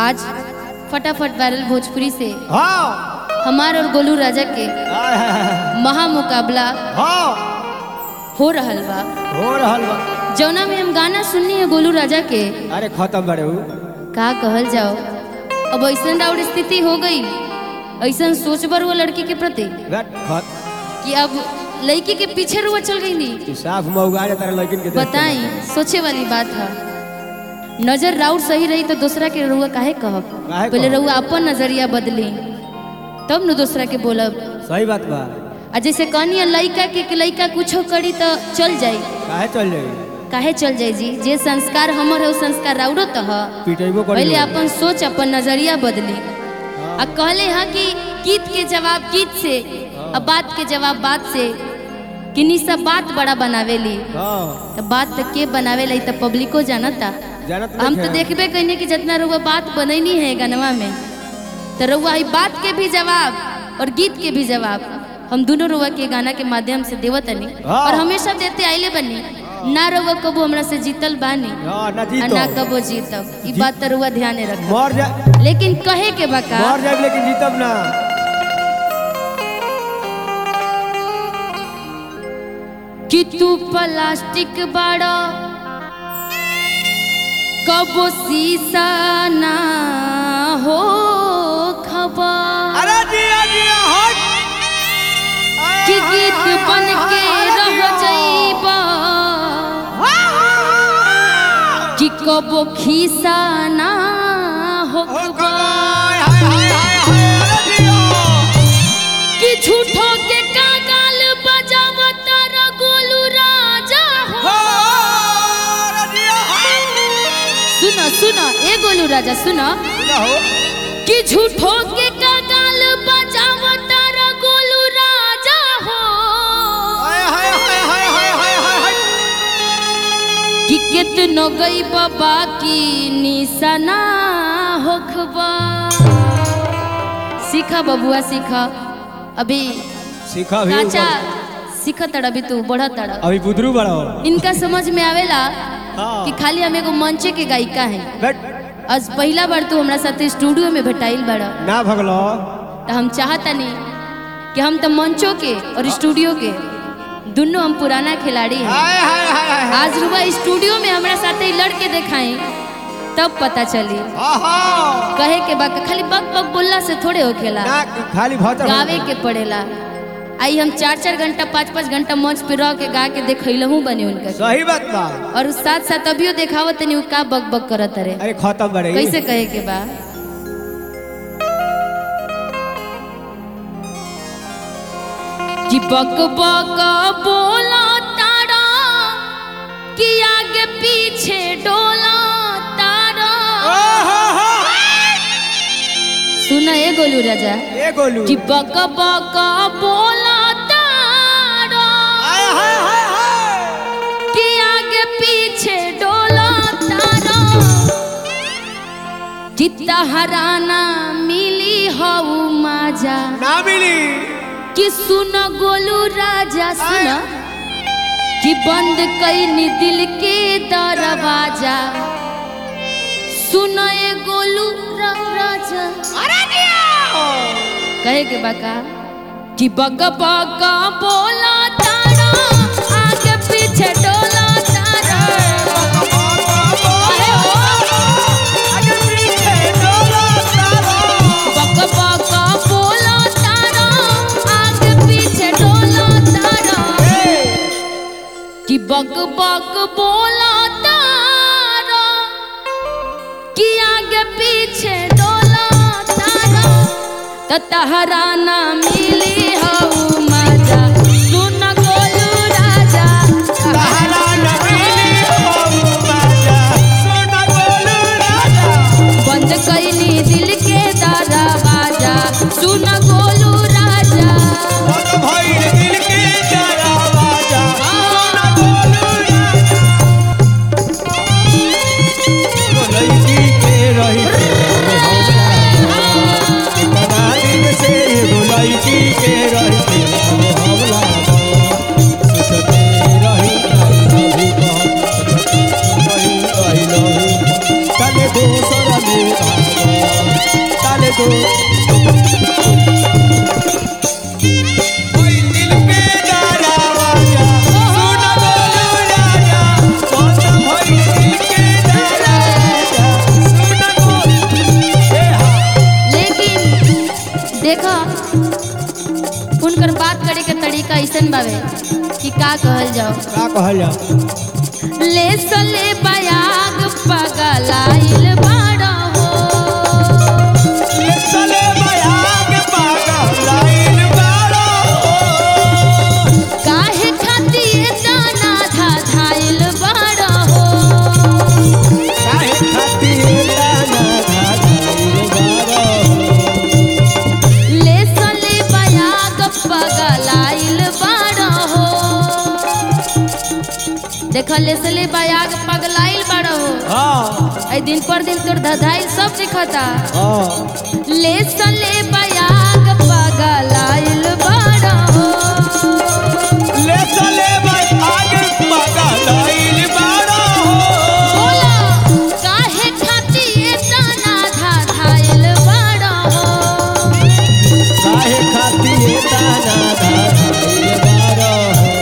आज फटाफट वायरल भोजपुरी से हाँ हमार और गोलू राजा के आय, हाय, हाय, महा मुकाबला हाँ हो रहल बा हो रहल बा जौना में हम गाना सुननी है गोलू राजा के अरे खत्म बड़े हु का कहल जाओ अब ऐसा राउर स्थिति हो गई ऐसा सोच बर वो लड़की के प्रति बैठ खत कि अब लड़की के पीछे रुआ चल गई नी तू साफ मौगा जा तारा लड़किन के देख के। बताई सोचे वाली बात है नजर राउर सही रही तो दूसरा के रुआ काहे कहब काहे पहले कहब? रुआ अपन नजरिया बदली तब न दूसरा के बोलब सही बात बा आ जैसे कहनी है लड़का के कि लड़का कुछो करी तो चल जाई काहे चल जाई काहे चल जाई जी जे संस्कार हमर है वो संस्कार राउरो तो है पिटेबो करी पहले अपन सोच अपन नजरिया बदली आ कहले हाँ कि गीत के जवाब गीत से आ बात के जवाब बात से कि निशा बात बड़ा बनावेली हाँ तो बात तो के बनावेला ई तो पब्लिको जानता जानत हम नहीं तो है। देखबे कइने कि जितना रुआ बात बनैनी है गनवा में तो रुआ ई बात के भी जवाब और गीत के भी जवाब हम दोनों रुआ के गाना के माध्यम से देवत तनी हाँ। और हमेशा देते आइले बनी ना रुआ कबो हमरा से जीतल बानी हाँ ना आ जीतो ना कबो जीतब ई बात तो रुआ ध्यान रख मर जा लेकिन कहे के बका मर जाए लेकिन जीतब ना कि तू प्लास्टिक बड़ा कबो शीशा ना हो खबर अरे दिया दिया हट कि गीत बन के रह जाइबा कि कबो खीसा ना हो कि झूठो के कागाल बजावता र गोलू राजा हो सुनो सुनो ए गोलू राजा सुनो कि झूठो के कागाल बजावता र गोलू राजा हो कि कितनो गई बाबा की निशाना होखबा सीखा बबुआ सीखा अभी सीखा भी काचा सीखा तड़ा अभी तू बढ़ा तड़ा अभी बुदरू बड़ा हो इनका समझ में आवेला हाँ। कि खाली हम एगो मंचे के गायिका है बैठ आज पहला बार तू हमरा साथे स्टूडियो में भेटाइल बड़ा ना भगलो तो हम चाहता नहीं कि हम तो मंचों के और स्टूडियो के दोनों हम पुराना खिलाड़ी हैं हाय हाय हाय हाय आज रुआ स्टूडियो में हमरा साथे ही लड़के देखाएं तब पता चली आहा कहे के बाद खाली बक बक बोलला से थोड़े हो खेला ना खाली भतर गावे के पड़ेला आई हम चार चार घंटा पाँच पाँच घंटा मंच पे रह के गा के देखैलहू बने उनका सही बात बा और उस साथ साथ अभियो देखावत तनी उ का बक बक करत रे अरे खत्म बड़े कैसे कहे के बा कि बक बक बोला तारा कि आगे पीछे डोला तारा सुना ए गोलू राजा ए गोलू कि बक बक बोला तारा हाय हाय हाय हाय कि आगे पीछे डोला तारा जितना हराना मिली हऊ माजा ना मिली कि सुन गोलू राजा सुन कि बंद कईनी दिल के दरवाजा सुन ए गोलू रा- राजा कहे के बाका कि बक बक बोला तारा आगे पीछे डोला तारा अरे हो बक बक बोला तारा आगे पीछे डोला तारा कि बक बक बोला तारा कि आगे पीछे डोला तारा त तहरा ना मिली हऊ मजा सुन गोलू राजा तहरा ना बंद कैली दिल के दरवाजा सुन गोलू राजा के रहे कि का कहल जाओ का कहल जाओ ले सले बयाग पगलाइल बड़ा हो ले चले बयाग पागल लाइन बारो काहे खातिर दाना धा धाइल बड़ा हो काहे खातिर दाना धाधाइल बारो ले सले बयाग पगलाइल बड़ा हो देख ले सले बयाग पगलाइल बड़ा हो हाँ आई दिन पर दिन तोर धधाइल सब दिखता हाँ ले सले बयाग पगलाइल बड़ा हो ले चले बयाग पागल लाइन बारो बोला काहे खातिर दाना धा धाइल बड़ा हो काहे खातिर दाना धाधाइल बारो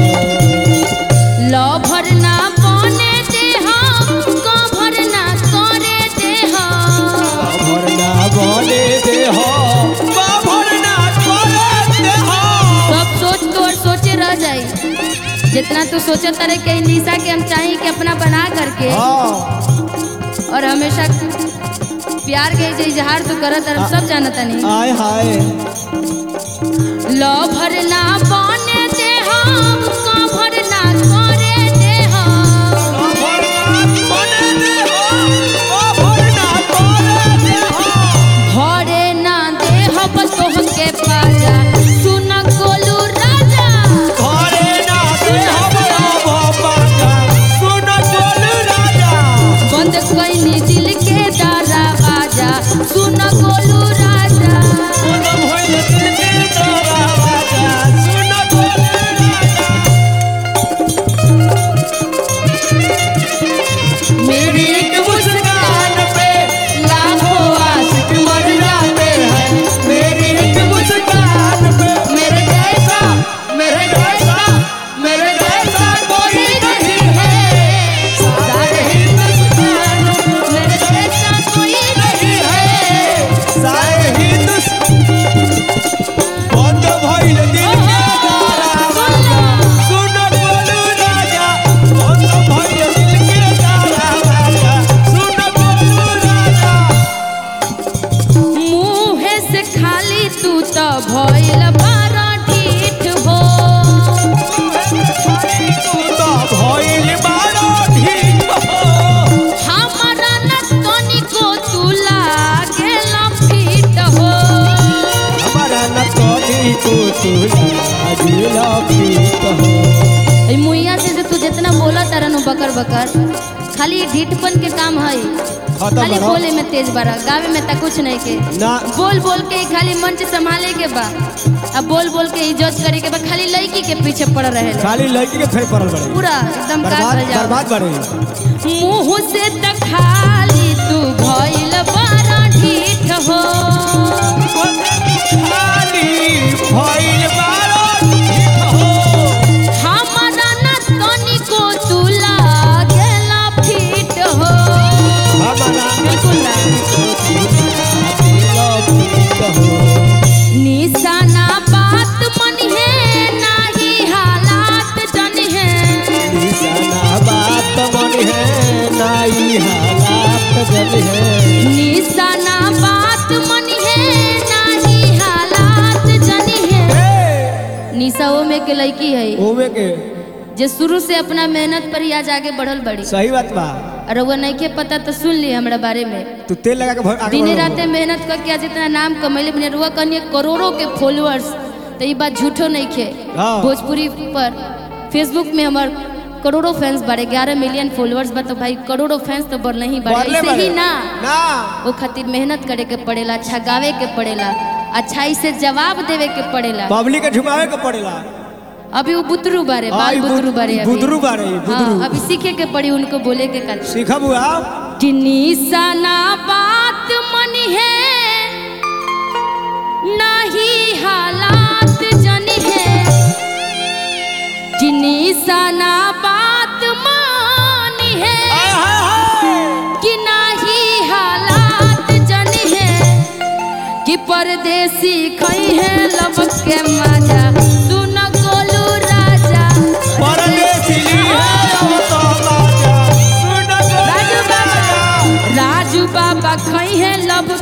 लो भरना बने दे हम को भरना करे दे हम भरना बने दे हो भरना करे दे हो सब सोच तो और सोचे रह जाई जितना तू सोचे तारे के निशा के हम चाही कि अपना बना करके हाँ और हमेशा प्यार के जे इजहार तू करत और सब जानता नहीं आय हाय लो भरना बने दे हम को भरना करे दे हम बने दे हो भरना करे दे हो भरे ना दे हम तोहके पाजा सुन गोलू राजा घरे ना दे हमरा बाबा का सुन बोल राजा बंद कोई दिल के दरवाजा सुन गोलू राजा सुन भइल दिल के दरवाजा सुन बोल राजा मेरी एक मुस्कान पे लाखों आशिक मर जाते हैं मेरी एक मुस्कान पे मेरे जैसा मेरे जैसा मेरे जैसा कोई नहीं है सारे हिंदुस्तान मेरे जैसा कोई नहीं है सारे हिंदुस्तान बंद भइल दिल के दरवाजा सुन बोल राजा बंद भइल दिल के दरवाजा सुन बोल राजा मुँहे से खाली तू तो भइल बारा ढीठ हो हमारा न तनिको तू लागेला फीट हो ए मुइया से जो तू जितना बोला तरन बकर बकर खाली ढीठपन के काम है हाँ, तो खाली बड़ा। बोले में तेज बड़ा गावे में तक कुछ नहीं के बोल बोल के ही खाली मंच संभाले के बा अब बोल बोल के इज्जत करे के बा खाली लड़की के पीछे पड़ रहे खाली लड़की के फेर पड़ल बड़े पूरा एकदम का बर्बाद कर जाओ बर्बाद बड़े मुंह से त खाली तू भइल बड़ा ढीठ हो खाली भइल बारो ठीक हो हमारा न तनिको तू लागेला फीट हो हमारा बिल्कुल ना। निशाना बात मन है नाही हालात जन है निशाना बात मन है नाई हालात जल है निशाना बात मन है नाही हालात जन है ए, निशा वो में के लड़की है ओमे के जे शुरू से अपना मेहनत पर ही आज आगे बढ़ल बड़ी सही बात बा और वो नहीं के पता तो सुन ली हमरा बारे में तू तेल लगा के भर- आगे दिन बढ़ो। रात मेहनत करके आज इतना नाम कमैले बने रुआ कनिए करोड़ों के फॉलोअर्स तो ये बात झूठो नहीं खे हाँ। भोजपुरी पर फेसबुक में हमार करोड़ों फैंस बारे ग्यारह मिलियन फॉलोअर्स बा तो भाई करोड़ों फैंस तो बढ़ नहीं बढ़े बढ़ले ऐसे ही बढ़े। ना ना वो खातिर मेहनत करे के पड़ेला अच्छा गावे के पड़ेला अच्छाई से जवाब देवे के पड़ेला पब्लिक के झुमावे के पड़ेला अभी वो बुतरू बारे बाल आई बुद- बुतरू बारे अभी बुदरू बारे, बुदरू। हाँ, अभी सीखे के पड़ी उनको बोले के कल सीखा बुआ कि निशाना बात मन है नहीं हालात जन है कि निशाना बात मान है कि नहीं हालात जन है कि परदेसी खई है लबक के मजा सुन गोलू राजा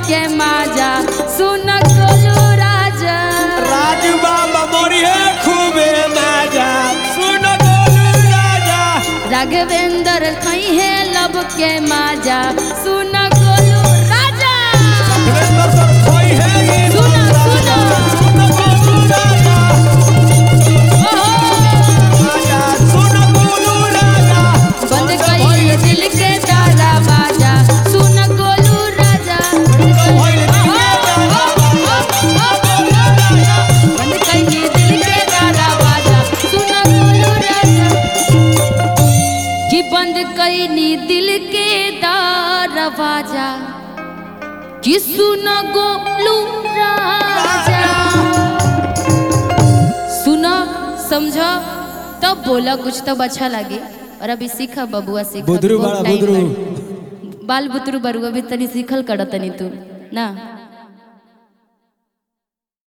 के माजा सुन गोलू राजा राजू बाबा मोरी है खूबे माजा सुन गोलू राजा राघवेंद्र खई है लब के माजा सुन गोलू राजा सुरेंद्र सर कोई है ये सुनो, सुनो। सुन गोलू राजा ओहो, राजा सुन गोलू राजा बंद कई दिल के तारा बाजा सुन गोलू राजा बंद कई दिल के तारा बाजा सुन गोलू राजा कि बंद कई नी दिल के दरवाजा कि सुन गोलू राजा सुना समझा तब बोला कुछ तब अच्छा लगे और अभी सीखा बबुआ सीखा बुदरू बहुत बड़ा, time बुदरू। बाटे। बाल बुतरू बरुआ भी तनी सीखल कर तनी तू ना